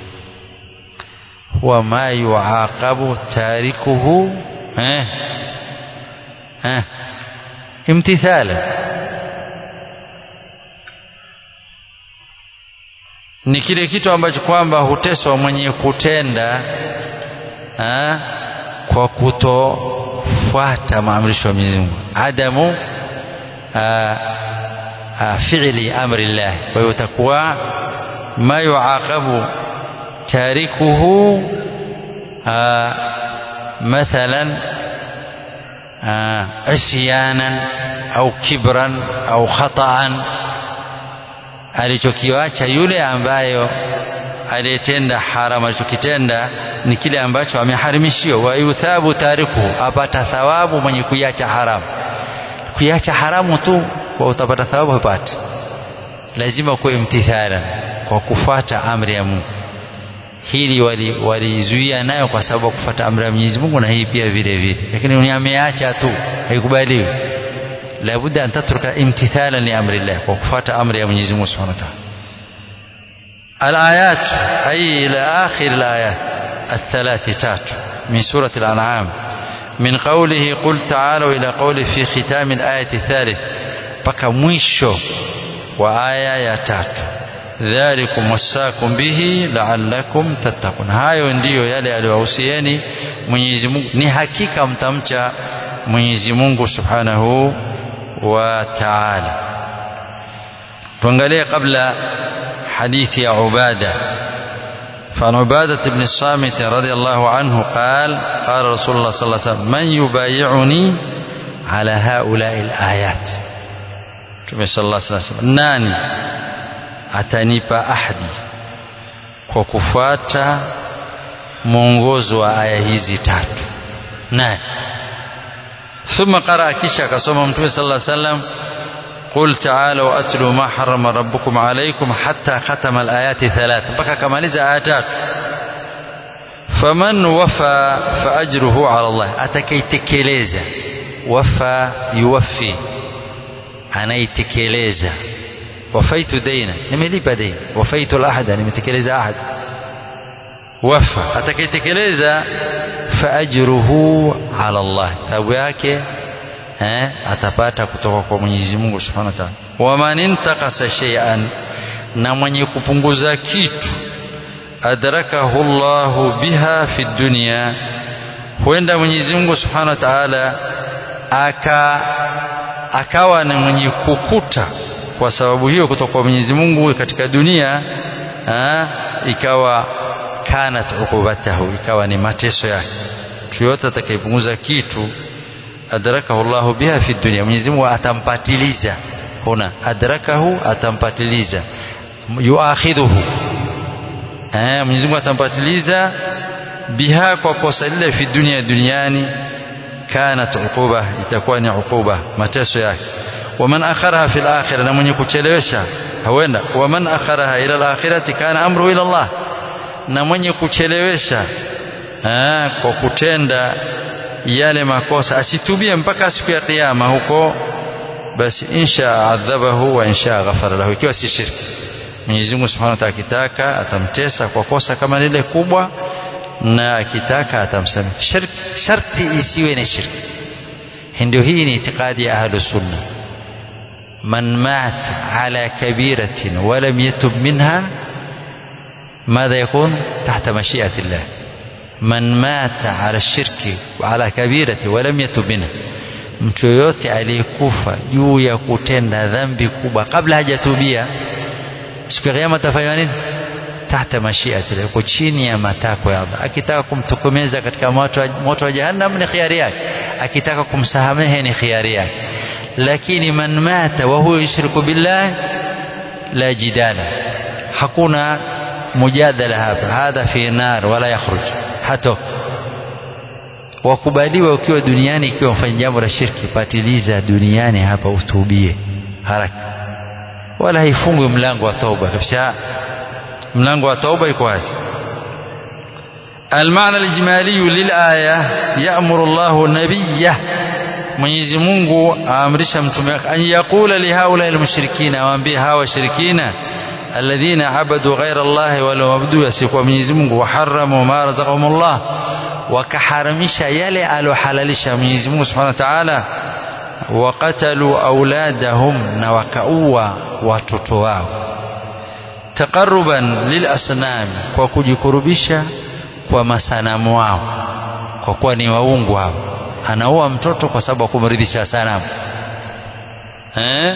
huwa ma yuaqabu tarikuhu eh eh imtithala ni kile kitu ambacho kwamba huteswa mwenye kutenda ha? kwa kutofuata maamrisho ya Mwenyezi Mungu adamu fi'li amri Allah kwa hiyo utakuwa ma yuaqabu tarikuhu mathalan عصيانا au kibran au khataan alichokiwacha yule ambayo aliyetenda haram alichokitenda ni kile ambacho ameharimishiwa wa yuthabu tarikuhu apata thawabu mwenye kuiacha haramu kuiacha haramu tu kwa utapata thawabu hupati lazima kuwe imtithala kwa kufuata amri ya Mungu hili walizuia wali nayo kwa sababu ya kufuata amri ya Mwenyezi Mungu na hii pia vile vile lakini ni ameacha tu haikubaliwi labudda an tatruka imtithalan li amri Allah kwa kufuata amri ya Mwenyezi Mungu Subhanahu wa Ta'ala الآيات أي إلى آخر الآيات الثلاث تات من سورة الأنعام من قوله قل تعالوا إلى قوله في ختام الآية الثالث بقى مwisho وآية يا تات dhalikum wasakum bihi la'allakum tattaqun hayo ndiyo yale aliyowahusieni Mwenyezi Mungu ni hakika mtamcha Mwenyezi Mungu Subhanahu wa Ta'ala tuangalie kabla hadithi ya Ubada فعن عبادة بن الصامت رضي الله عنه قال قال رسول الله صلى الله عليه وسلم من يبايعني على هؤلاء الآيات صلى الله عليه وسلم ناني atanipa ahadi kwa kufuata mwongozo wa aya hizi tatu naye thumma qara kisha akasoma mtume sallallahu alaihi wasallam قل تعالوا أتلوا ما حرم ربكم عليكم حتى ختم الآيات ثلاث بقى كماليز آيات فمن وفى فأجره على الله أتكي تكيليزا وفى يوفي أنا يتكيليزا wafaitu daina nimelipa deni wafaitu lahada nimetekeleza ahad wafa atakayetekeleza faajruhu ala Allah thawabu yake eh, atapata kutoka kwa Mwenyezi Mungu Subhanahu wa Ta'ala waman intakasa shay'an na mwenye kupunguza kitu adrakahu Allahu biha fi dunya huenda Mwenyezi Mungu Subhanahu wa Ta'ala aka akawa ni mwenye kukuta kwa sababu hiyo kutoka kwa Mwenyezi Mungu katika dunia aa, ikawa kanat uqubatahu ikawa ni mateso yake mtu yote atakayepunguza kitu adrakahu Allahu biha fi dunya Mwenyezi Mungu atampatiliza huna adrakahu atampatiliza yuakhidhuhu eh Mwenyezi Mungu atampatiliza biha kwa kosa lile fi dunia duniani kanat uquba itakuwa ni uquba mateso yake waman akharaha fil akhirah na mwenye kuchelewesha huenda waman akharaha ila al-akhirati kana amruhu ila Allah na mwenye kuchelewesha aa, kwa kutenda yale makosa asitubie mpaka siku ya kiyama huko basi insha adhabahu wa insha ghafara lahu ikiwa si shirki Mwenyezi Mungu Subhanahu wa Ta'ala akitaka atamtesa kwa kosa kama lile kubwa na akitaka atamsamehe sharti isiwe ni shirki ndio hii ni itikadi ya ahlus sunna man mat ala kabiratin wa lam yatub minha ماذا يكون تحت مشيئة الله من مات على الشرك وعلى كبيرة ولم يتب منها mtu yoyote aliyekufa juu ya kutenda dhambi kubwa kabla hajatubia siku ya kiyama atafanywa nini tahta mashiati yuko chini ya matakwa ya Allah akitaka kumtokomeza katika moto moto wa jahannam ni khiari yake akitaka kumsamehe ni khiari yake lakini man mata wa huwa yushriku billah la jidala hakuna mujadala hapa hadha fi nar wala yakhruj hatoka wakubaliwa ukiwa duniani ikiwa mfanya jambo la shirki patiliza duniani hapa utubie haraka wala haifungwi mlango wa toba kabisa mlango wa toba iko wazi المعنى الإجمالي للآية يأمر الله نبيه Mwenyezi Mungu aamrisha mtume wake an yaqula lihaula almushrikina awaambie hawa washirikina alladhina abadu ghaira Allah wala wabudu asikuwa Mwenyezi Mungu waharamu ma razaqahumullah wakaharamisha yale alohalalisha Mwenyezi Mungu Subhanahu wa Ta'ala waqatalu auladahum na wakaua watoto wao taqarruban lilasnam kwa kujikurubisha kwa masanamu wao kwa kuwa ni waungu hao anaua mtoto kwa sababu kumridhisha sanamu eh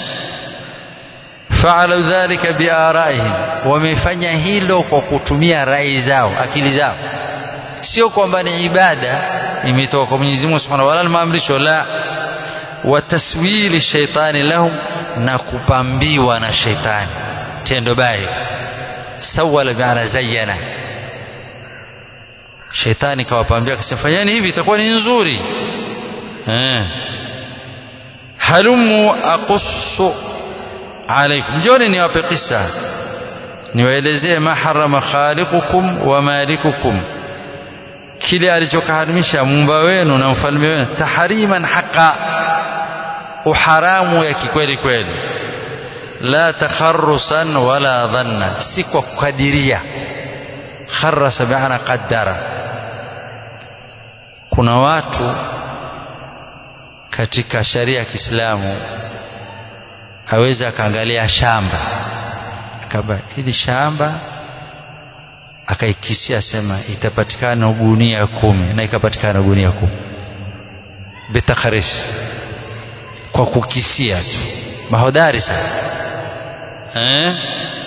faalu dhalika biaraihim wamefanya hilo kwa kutumia rai zao akili zao sio kwamba ni ibada imetoka kwa Mwenyezi Mungu Subhanahu wa Ta'ala maamrisho la wa taswili shaitani lahum na kupambiwa na shaitani tendo baya sawala bi'ana zayyana shaitani kawapambia akasema fanyeni hivi itakuwa ni nzuri eh halumu aqussu alaikum njoni niwape kisa niwaelezee ma harama khaliqukum wa malikukum kile alichokaharamisha muumba wenu na mfalme wenu tahriman haqa uharamu ya kikweli kweli la takharusan wala dhanna si kwa kukadiria kharasa bi'ana qaddara kuna watu katika sharia ya Kiislamu aweza akaangalia shamba kaba hili shamba akaikisia sema itapatikana gunia kumi na ikapatikana gunia kumi bitakharis kwa kukisia tu mahodari sana eh?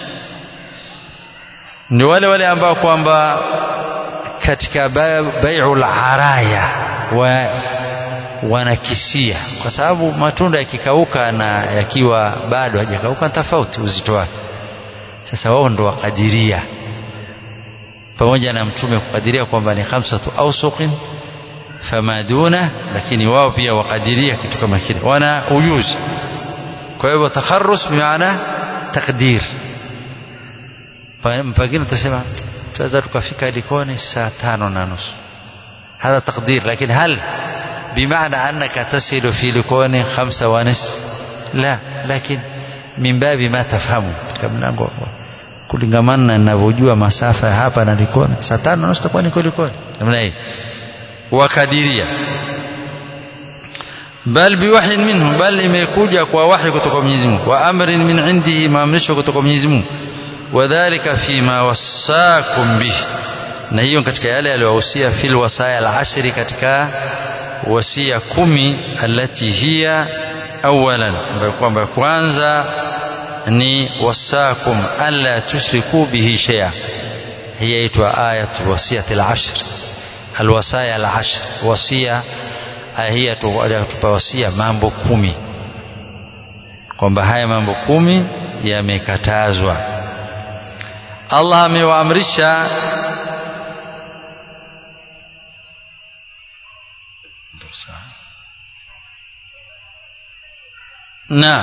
ni wale wale ambao kwamba katika bai'ul araya wa wanakisia kwa sababu matunda yakikauka na yakiwa bado hajakauka tofauti uzito wake sasa wao ndo wakadiria pamoja na mtume kukadiria kwamba ni khamsatu awsuqin fama duna lakini wao pia wakadiria kitu kama kile wana ujuzi kwa hivyo takharrus bimaana takdir pengine utasema tunaweza tukafika Likoni saa tano na nusu هذا تقدير لكن هل بمعنى أنك تصل في لكون خمسة ونصف لا لكن من باب ما تفهمه katika mlango kulingamana na ninavyojua masafa hapa na Likoni saa tano na nusu takuwa niko Likoni namna hii wakadiria bal biwahyin minhu bal imekuja kwa wahi kutoka Mwenyezi Mungu wa amrin min indihi maamrisho kutoka Mwenyezi Mungu wadhālika fima wasaakum bihi na hiyo katika yale aliyowahusia fil wasaya al-ashri katika wasia kumi alati hiya awalan ambayo kwamba kwanza ni wasakum alla tushriku bihi shay'a hii yaitwa ayat wasiyat al-ashr alwasaya al-ashr wasia hii tupa wasia mambo kumi kwamba haya mambo kumi yamekatazwa Allah amewaamrisha Dosa. na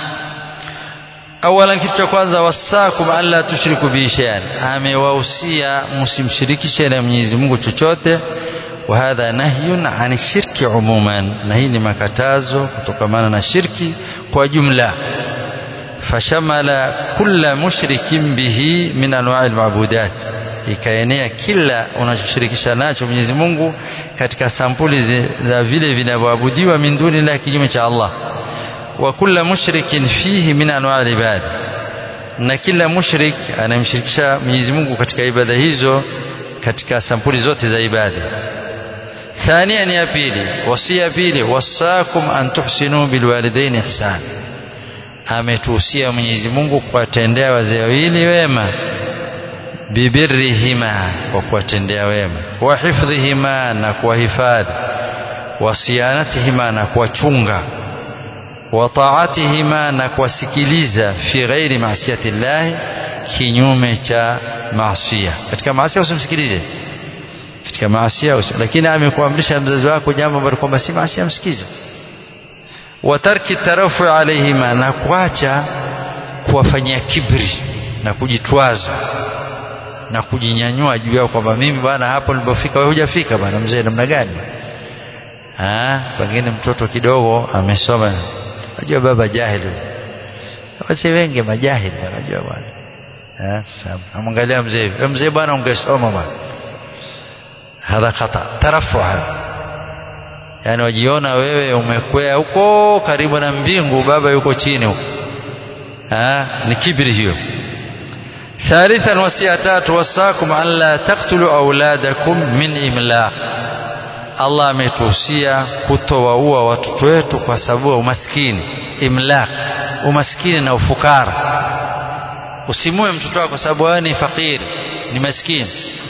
awalan kitu cha kwanza wasakum alla tushriku bihi shay'an amewahusia msimshirikishe na Mwenyezi Mungu chochote wa hadha nahyun an shirki umuman na hii ni makatazo kutokamana na shirki kwa jumla fashamala kulla mushrikin bihi min anwa'i almabudat ikaenea kila unachoshirikisha nacho Mwenyezi Mungu katika sampuli za vile vinavyoabudiwa min duni la kinyume cha Allah wa kulla mushrikin fihi min anwa' al-ibad na kila mushrik anamshirikisha Mwenyezi Mungu katika ibada hizo katika sampuli zote za ibada ثانيا يا pili wasia pili wasakum an tuhsinu bilwalidaini ihsan ametuhusia Mwenyezi Mungu kuwatendea wazee wawili wema bibirrihima kwa kuwatendea wema wa hifdhihima na kuwahifadhi wa siyanatihima na kuwachunga wa taatihima na kuwasikiliza fi ghairi maasiyati llahi kinyume cha maasia katika maasia usimsikilize katika maasia lakini amekuamrisha mzazi wako jambo ambalo kwamba si maasia msikize wa tarki tarafu alaihima na kuacha kuwafanyia kibri na kujitwaza na kujinyanyua juu yao kwamba mimi bwana hapo nilipofika wewe hujafika bwana mzee namna gani ah pengine mtoto kidogo amesoma najua baba jahili wasi wengi majahili wanajua bwana eh sababu amwangalia mzee mzee bwana ungesoma bwana hadha khata tarafu yani wajiona wewe umekwea huko karibu na mbingu baba yuko chini huko ah ni kibri hiyo ثالثا وصيه وصاكم ان لا تقتلوا اولادكم من املاق Allah ametuhusia kutowaua watoto wetu kwa sababu ya umaskini imlaq umaskini na ufukara usimue mtoto wako kwa sababu wewe ni fakiri ni maskini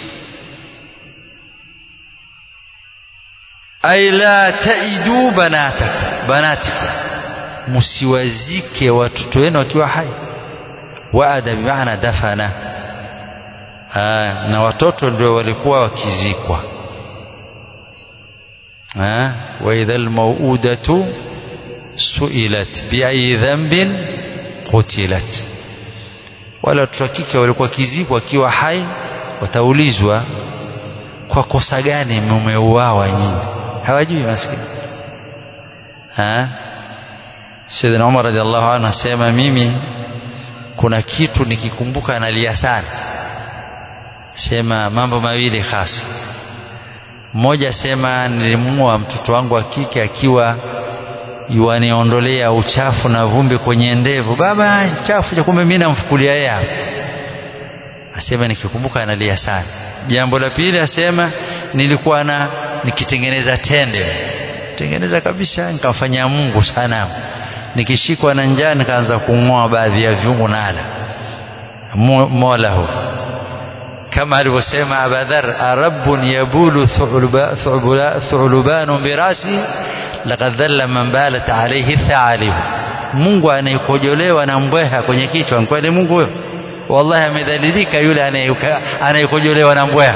ay la taidu banatak banatikum msiwazike watoto wenu wakiwa hai waada bimaana dafana Aa, na watoto ndio walikuwa wakizikwa wa idha almauudatu suilat biayi dhanbin qutilat wale watoto wa kike walikuwa wakizikwa wakiwa hai wataulizwa kwa kosa gani mumeuawa nyinyi hawajui maskini Sayyidina Umar radhiallahu anhu asema mimi kuna kitu nikikumbuka nalia sana sema mambo mawili hasa mmoja sema nilimua mtoto wangu wa kike akiwa yuaniondolea uchafu na vumbi kwenye ndevu baba chafu cha kumbe mimi namfukulia yeye hapo asema nikikumbuka analia sana jambo la pili asema nilikuwa na nikitengeneza tende tengeneza kabisa nikamfanyia Mungu sanamu nikishikwa na njaa nikaanza kung'oa baadhi ya viungo nala mola hu kama alivyosema abadhar arabun yabulu thulubanu birasi laqad dhalla man balat alayhi thaalib Mungu anayekojolewa na mbweha kwenye kichwa kweli Mungu huyo wallahi amedhalilika yule anayekojolewa na mbweha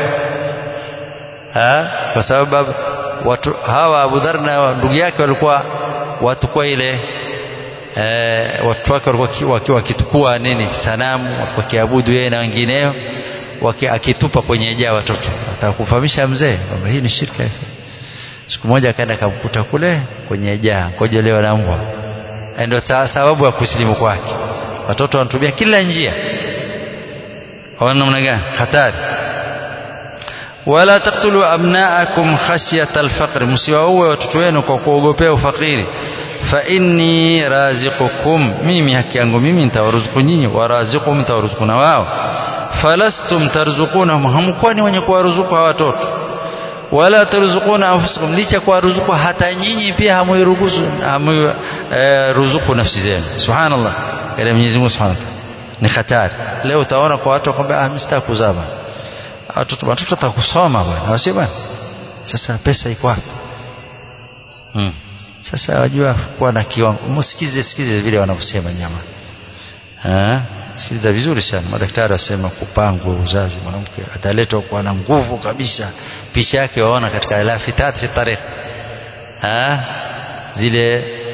kwa sababu watu hawa Abu Dhar na ndugu yake walikuwa watukua ile e, watu wake walikuwa wakitukua nini sanamu wakiabudu yeye na wengineo akitupa kwenye jaa watoto atakufahamisha mzee kwamba hii ni shirka siku moja akaenda akamkuta kule kwenye jaa kojolewa na mbwa ndio sababu ya kusilimu kwake watoto wanatumia kila njia kwa namna gani hatari wala taqtulu abnaakum khashyata alfaqr msiwaue watoto wenu kwa kuogopea ufakiri fa inni raziqukum mimi haki yangu mimi nitawaruzuku nyinyi waraziquhum nitawaruzuku na wao falastum tarzuqunahum hamkuwa ni wenye kuwaruzuku hawa watoto wala tarzuquna anfusakum licha kuwaruzuku hata nyinyi pia hamuiruhusu hamu e, ruzuku nafsi zenu subhanallah kale Mwenyezi Mungu subhanahu ni hatari leo utaona kwa watu kwamba ah mimi kuzaa watoto watoto watakusoma bwana wasio bwana sasa pesa iko wapi hmm. sasa wajua kuwa na kiwango msikize sikize vile wanavyosema nyama eh sikiliza vizuri sana madaktari wasema kupangwa uzazi mwanamke ataletwa kuwa na nguvu kabisa picha yake waona katika lafitat fi tarikh eh zile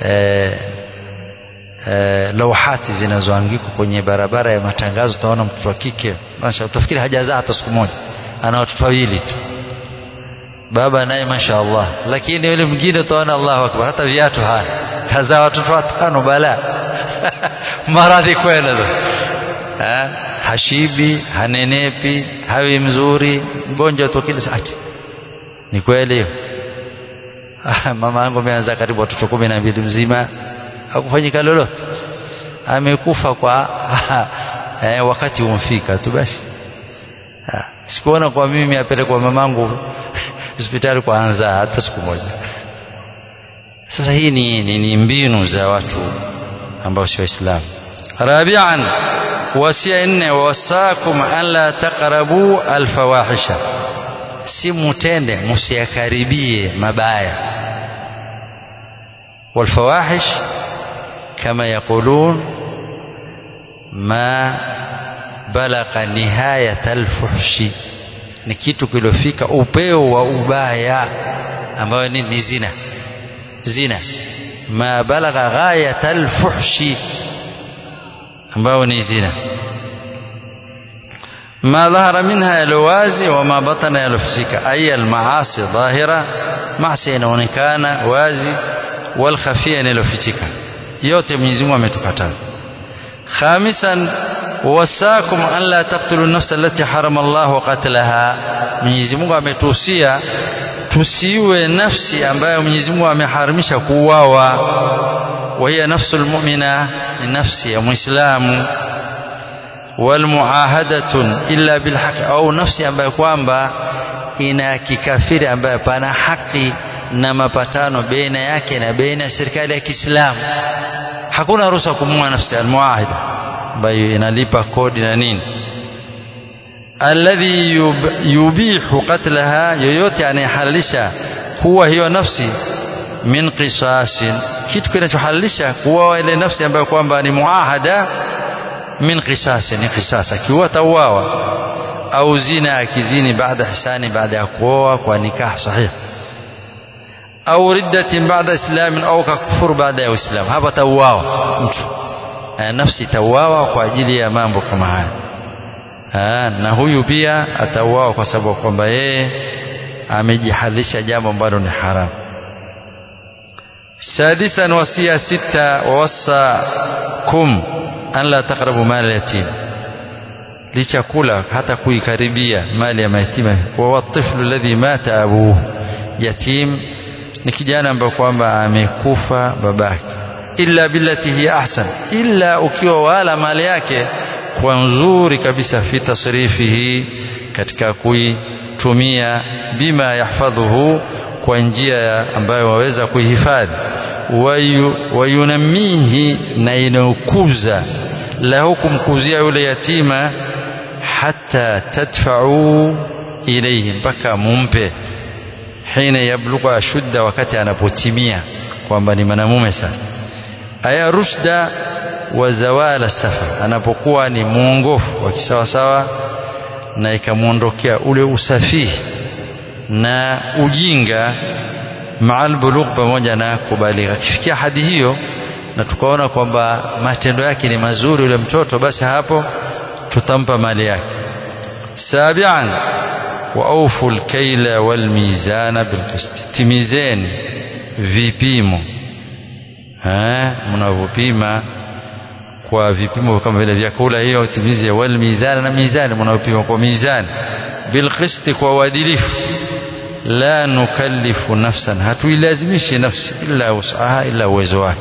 eh, eh, lauhati zinazoangikwa kwenye barabara ya matangazo utaona mtoto wa kike masha utafikiri hajazaa hata siku moja ana watoto wawili tu baba naye masha Allah lakini yule mwingine utaona Allahu akbar hata viatu hana kazaa watoto watano bala maradhi kwenda ha? hashibi hanenepi hawi mzuri mgonjwa tu kila saa ni kweli hiyo mama yangu ameanza karibu watoto kumi na mbili mzima hakufanyika lolote amekufa kwa eh, wakati umfika tu basi sikuona kwa mimi apelekwa mamangu hospitali kwa anza hata siku moja sasa hii ni, ni, ni mbinu za watu ambao si waislamu rabian wasia nne wasakum an la taqrabu alfawahisha si mutende musiyakaribie mabaya والفواحش كما يقولون ما بلغ نهاية الفحش ni kitu kilofika upeo wa ubaya ambayo ni, ni zina zina ma balagha ghayat alfuhshi ambayo ni zina ما ظهر منها يلوازي وما بطن يلفسك أي المعاصي ظاهرة معصية inaonekana wazi والخفية يلفسك yote Mwenyezi Mungu ametukataza khamisan wasakum an la taqtulu nafsa allati harama Allah qatlaha Mwenyezi Mungu ametuhusia tusiwe nafsi ambayo Mwenyezi Mungu ameharamisha kuuawa wa hiya nafsul mu'mina ni nafsi ya muislamu walmuahadatun illa bilhaq au nafsi ambayo kwamba ina kikafiri ambayo pana haki na mapatano baina yake na baina ya serikali ya Kiislamu hakuna ruhusa kumua nafsi almuahida ambayo inalipa kodi na nini alladhi yub, yubihu qatlaha yoyote anayehalalisha kuwa hiyo nafsi min qisasin kitu kinachohalalisha kuwa ile nafsi ambayo kwamba ni muahada min qisasi ni qisas akiwa tauawa au zina akizini baada hisani baada ya kuoa kwa nikah sahih au riddatin baada islamin au kakufuru baada ya uislamu hapa tauawa mtu nafsi tauawa kwa ajili ya mambo kama haya ha, na huyu pia atauawa kwa sababu kwamba yeye amejihalisha jambo ambalo ni haramu sadisan wasia sita wawasakum an la taqrabu mali yatim licha kula hata kuikaribia mali ya mayatima wa watiflu alladhi mata abuhu yatim ni kijana ambaye kwamba amekufa babake illa billati hiya ahsan illa ukiwa wala mali yake kwa nzuri kabisa fi tasrifihi katika kuitumia bima yahfadhuhu kwa njia ambayo waweza kuihifadhi wayunamihi na inayokuza lahu kumkuzia yule yatima hata tadfa'u ilayhi mpaka mumpe hina yablugha ashudda wakati anapotimia kwamba ni mwanamume sana aya rushda wa zawala safa anapokuwa ni muongofu wa kisawasawa na ikamwondokea ule usafihi na ujinga maal bulugh pamoja na kubaligha akifikia hadi hiyo na tukaona kwamba matendo yake ni mazuri yule mtoto basi hapo tutampa mali yake sabian wa awfu alkayla walmizana bilqist timizeni vipimo mnavyopima kwa vipimo kama vile vyakula hiyo timize walmizana na mizani mnavyopima kwa mizani bilqist kwa uadilifu la nukallifu nafsan hatuilazimishi nafsi illa usaha illa uwezo wake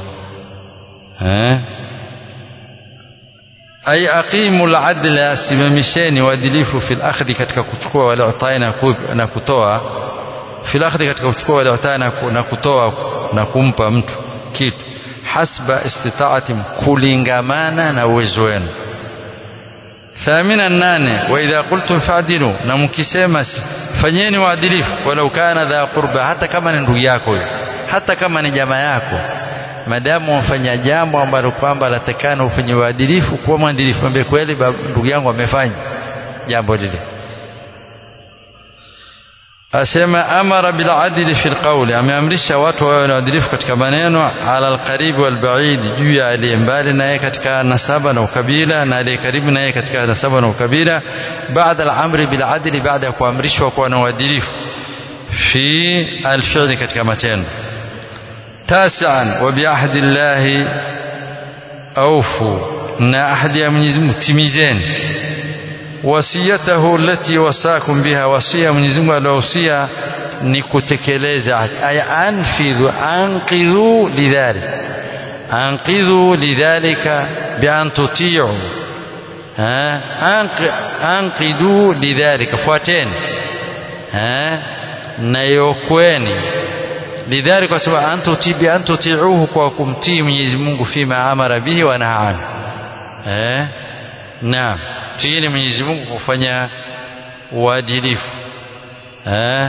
ay aqimu al-adla simamisheni uadilifu fil akhdhi katika kuchukua wala utai na kutoa fil akhdhi katika kuchukua wala utai na kutoa na kumpa mtu kitu hasba istitaatim kulingamana na uwezo wenu ثامنا nane واذا قلتم فاعدلوا na mkisema fanyeni uadilifu walau kana dha qurba hata kama ni ndugu yako hata kama ni jamaa yako madamu wafanya jambo ambalo kwamba latakana ufanye uadilifu kuwa mwadilifu mwambie kweli ndugu yangu amefanya jambo lile asema amara bil adli fil qawli ameamrisha watu wawe na uadilifu katika maneno ala alqarib wal ba'id juu ya aliye mbali naye katika nasaba na ukabila na aliye karibu naye katika nasaba na ukabila baada al-amri bil adli baada ya kuamrishwa kuwa na uadilifu fi al-fi'li katika matendo tasian wa bi ahdi llahi awfu na ahdi ya Mwenyezi Mungu timizeni wasiyatahu allati wasakum biha wasia Mwenyezi Mungu aliohusia ni kutekeleza ay anfidhu anqidhu lidhalik anqidhu lidhalika bi an tuti'u anqidhu lidhalika fuateni na yokweni lidhalika kwa sababu antuti bi antuti'uhu kwa kumtii Mwenyezi Mungu fima amara bihi wa nahaa anhu eh naam tiini Mwenyezi Mungu kufanya uadilifu eh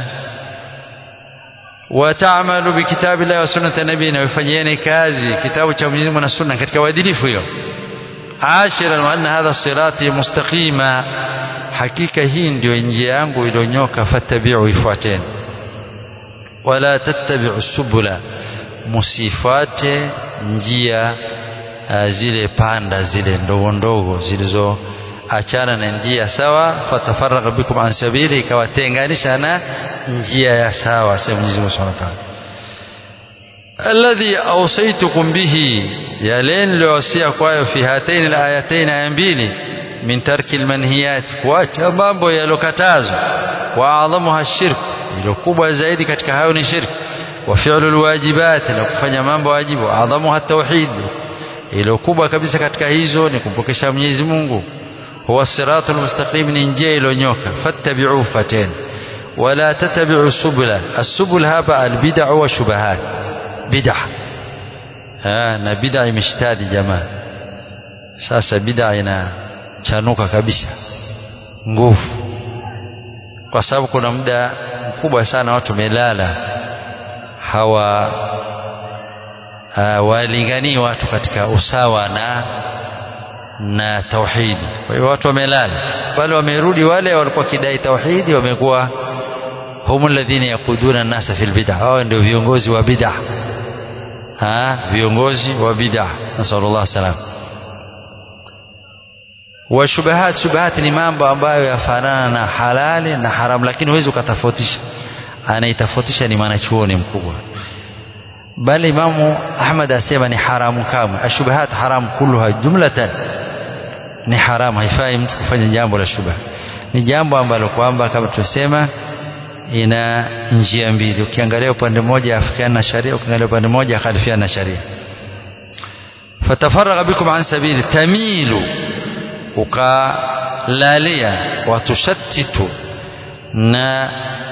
wataamalu bikitabi Allah wa sunnati nabii na ufanyeni kazi kitabu cha Mwenyezi Mungu na sunna katika uadilifu hiyo ashira wa anna hadha sirati mustaqima hakika hii ndio njia yangu iliyonyoka fattabi'u ifuateni wala tattabi'u subula musifate njia zile panda zile ndogo ndogo zilizo achana na njia sawa fatafarraqa bikum an sabili ikawatenganisha na njia ya sawa sema Mwenyezi Mungu Subhanahu wa Ta'ala alladhi awsaytukum bihi yale niliyowasia kwayo fi hataini alayatain aya mbili min tarki almanhiyat kuacha mambo yalokatazwa wa adhamuha shirk ilo kubwa zaidi katika hayo ni shirki wa fi'lu alwajibat na kufanya mambo wajibu adhamuha tauhid ilo kubwa kabisa katika hizo ni kumpokesha Mwenyezi Mungu huwa siratul mustaqim ni njia ilonyoka fattabi'u fateni wala tattabi'u subula as-subul hapa al-bid'a wa shubahat bid'a na bid'a imeshtadi jamaa sasa bid'a inachanuka kabisa nguvu kwa sababu kuna muda mkubwa sana watu melala hawa walinganii watu katika usawa na na tauhidi kwa hiyo watu wamelala bali wamerudi wale walikuwa kidai tauhidi wamekuwa hum alladhina yaquduna an-nasa fil bid'ah hao ndio viongozi wa bid'ah ha viongozi wa bid'ah nasallallahu salam wa shubahat shubahat ni mambo ambayo yafanana na halali na haramu lakini huwezi ukatofautisha anaitofautisha ni mwanachuoni mkubwa bali imamu ahmad asema ni haramu kamwe ashubahat haramu kulluha jumlatan ni haramu haifai mtu kufanya jambo la shubha ni jambo ambalo kwamba kama tusema ina njia mbili ukiangalia upande mmoja afikiana na sharia ukiangalia upande mmoja khalifiana na sharia fatafaragha bikum an sabili tamilu ukalalia watushattitu na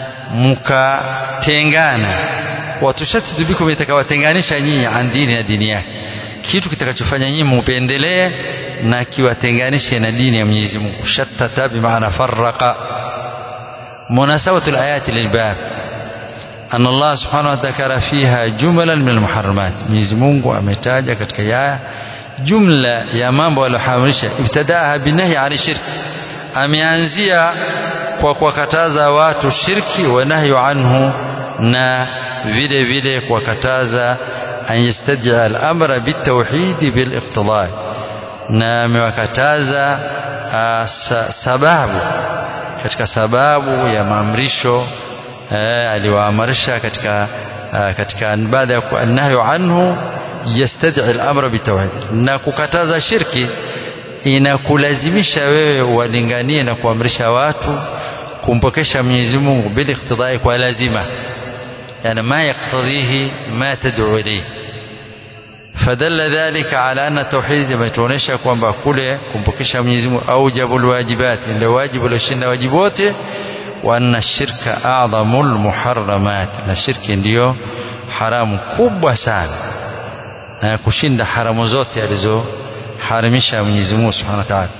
mukatengana watushattitu bikum itakawatenganisha nyinyi an dini na dini yake kitu kitakachofanya nyinyi mupendelee na kiwatenganishe na dini ya Mwenyezi Mungu shattata bimaana farraqa مناسبة الآيات للباب أن الله سبحانه وتعالى فيها جملا من المحرمات Mwenyezi Mungu ametaja katika ya jumla ya mambo aliyoharamisha ibtadaha binahi ani shirki ameanzia kwa kuwakataza watu shirki wa nahyu anhu na vile vile kuwakataza an yastad'a al-amra bitawhid bil-iqtida na amewakataza sababu katika sababu ya maamrisho eh, aliwaamrisha katika uh, katika baada ya nahyu anhu yastad'i al-amra bitawhid na kukataza shirki inakulazimisha wewe walinganie na kuamrisha watu kumpokesha Mwenyezi Mungu bila iktidai kwa lazima yani ma yaktadhihi ma tad'u ilayhi فدل ذلك على أن التوحيد يمتونيشا kwamba kule kumpokesha Mwenyezi Mungu aujabul wajibat ndio wajibu ulioshinda wajibu wote wa anna shirka a'dhamul muharramat na shirki ndiyo haramu kubwa sana na kushinda haramu zote alizoharimisha Mwenyezi Mungu Subhanahu wa Ta'ala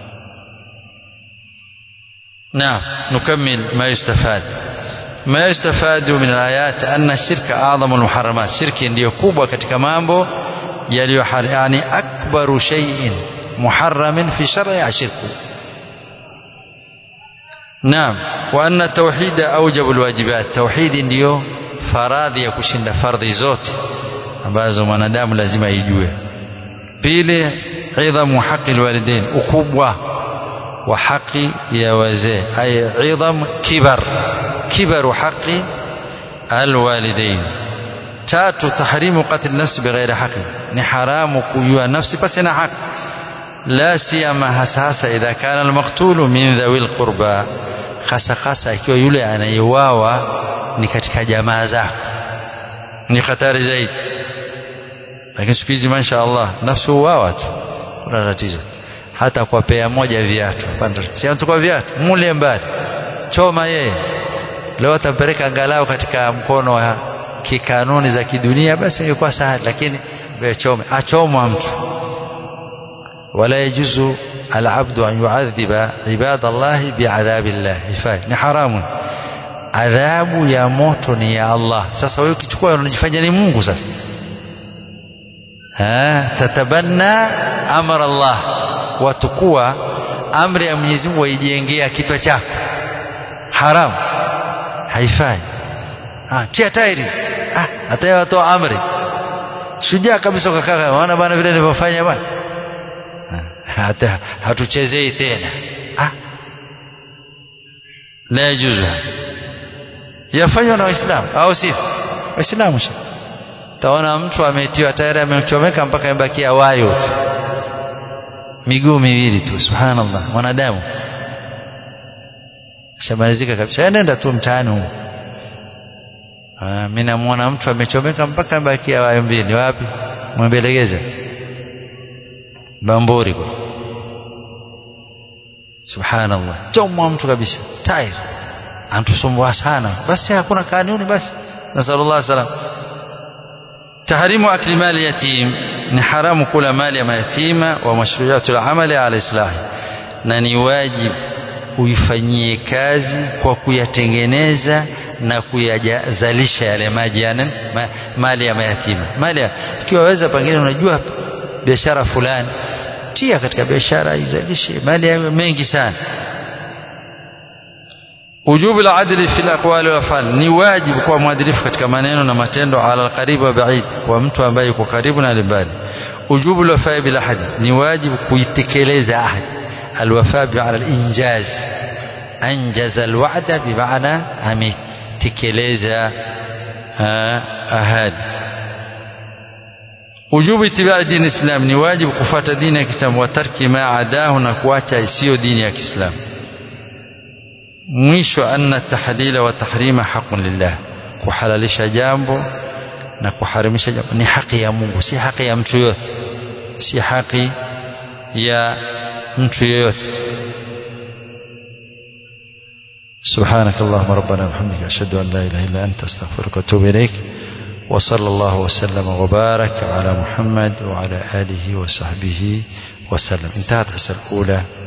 نعم نكمل ما يستفاد ما يستفاد من الآيات أن الشرك أعظم المحرمات شرك ndio kubwa katika mambo yaliyo yani akbaru shay'in muharramin fi shar'i ashirku naam wa anna tauhida aujabu alwajibat tauhidi ndiyo faradhi ya kushinda fardhi zote ambazo mwanadamu lazima ijue pili idhamu haqi alwalidain ukubwa wa haki ya wazee ay idham kibar kibaru haqi alwalidain tatu tahrimu qatl nafsi bighairi haqi ni haramu kujua nafsi pasi na haki la siyama hasa hasa idha kana almaqtulu min dhawi alqurba hasa hasa ikiwa yule anayeuawa ni katika jamaa zako ni hatari zaidi lakini siku hizi masha Allah nafsi uwawa tu kuna tatizo hata kwa pea moja viatu si anachukua viatu mule mbali choma yeye leo atampeleka angalau katika mkono wa kikanuni za kidunia basi ingekuwa sahali lakini chome achomwa mtu wala yajuzu alabdu an yuadhiba ibada llahi biadhabi llah ifai ni haramu adhabu ya moto ni ya Allah sasa wewe ukichukua unajifanya ni Mungu sasa ha tatabanna amra Allah watukua amri ya Mwenyezi Mungu waijengea kichwa chako haramu haifai ah tia tairi ah hata watoa amri shujaa kabisa ukakaa unaona bwana vile nilivyofanya bwana hata hatuchezei tena ah la yajuzu yafanywa na waislamu au si waislamu shi taona mtu ametiwa tayari amechomeka mpaka imebakia wayo tu miguu miwili tu subhanallah mwanadamu shamalizika kabisa nenda tu mtaani huko mimi namuona mtu amechomeka mpaka imebakia wayo mbili wapi mwebelegeza bamburi kwa subhanallah chomwa mtu kabisa tayari antusumbua sana basi hakuna kanuni basi nasallallahu salam tahrimu akli mali yatim ni haramu kula mali ya mayatima wa mashruiatu al-amali ala islahi na ni wajibu uifanyie kazi kwa kuyatengeneza na kuyazalisha yale maji yani ma, mali ya mayatima mali ikiwa waweza pengine unajua biashara fulani tia katika biashara izalishe mali yawe mengi sana wujubu al-adli fi al-aqwali wal af'al ni wajibu kuwa mwadilifu katika maneno na matendo ala al-qarib wa ba'id kwa mtu ambaye yuko karibu na mbali wujubu al-wafa bil ahad ni wajibu kuitekeleza ahad al-wafa bi ala al-injaz anjaza al-wa'da bi ma'na ametekeleza ahadi wujubu itibai dini islam ni wajibu kufuata dini ya Kiislamu wa tarki ma adahu na kuacha isiyo dini ya Kiislamu mwisho anna tahlila wa tahrima haqqun lillah kuhalalisha jambo na kuharimisha jambo ni haki ya Mungu si haki ya mtu yote si haki ya mtu yoyote سبحانك اللهم ربنا وبحمدك أشهد أن لا إله إلا أنت أستغفرك وأتوب إليك وصلى الله وسلم وبارك على محمد وعلى آله وصحبه وسلم انتهت الحصة الأولى